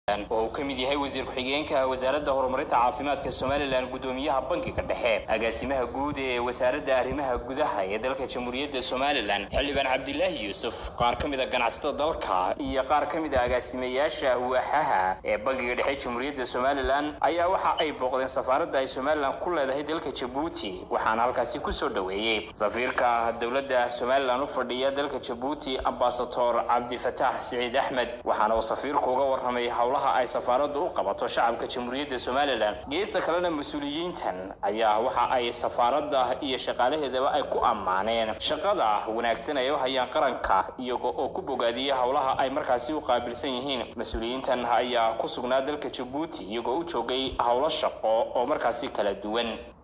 oo uu ka mid yahay wasiir ku-xigeenka wasaaradda horumarinta caafimaadka somalilan guddoomiyaha bankiga dhexe agaasimaha guud ee wasaaradda arrimaha gudaha ee dalka jamhuuriyadda somalilan xildhibaan cabdilaahi yuusuf qaar ka mid a ganacsatada dalka iyo qaar ka mid a agaasimayaasha waaxaha ee bankiga dhexe jamhuuriyadda somalilan ayaa waxa ay booqdeen safaaradda ay somalilan ku leedahay dalka jabuuti waxaana halkaasi kusoo dhoweeyey safiirka dowladda somalilan u fadhiya dalka jabuuti ambasador cabdifataax siciid axmed waxaana uu safiirku uga warramay howlaha ay safaaraddu u qabato shacabka jamhuuriyadda somalilan geesta kalena mas-uuliyiintan ayaa waxa ay safaaradda iyo shaqaalaheedaba ay ku ammaaneen shaqada wanaagsan ay u hayaan qaranka iyaga oo ku bogaadiyey howlaha ay markaasi u qaabilsan yihiin mas-uuliyiintan ayaa ku sugnaa dalka jabuuti iyagoo u joogay howlo shaqo oo markaasi kala duwan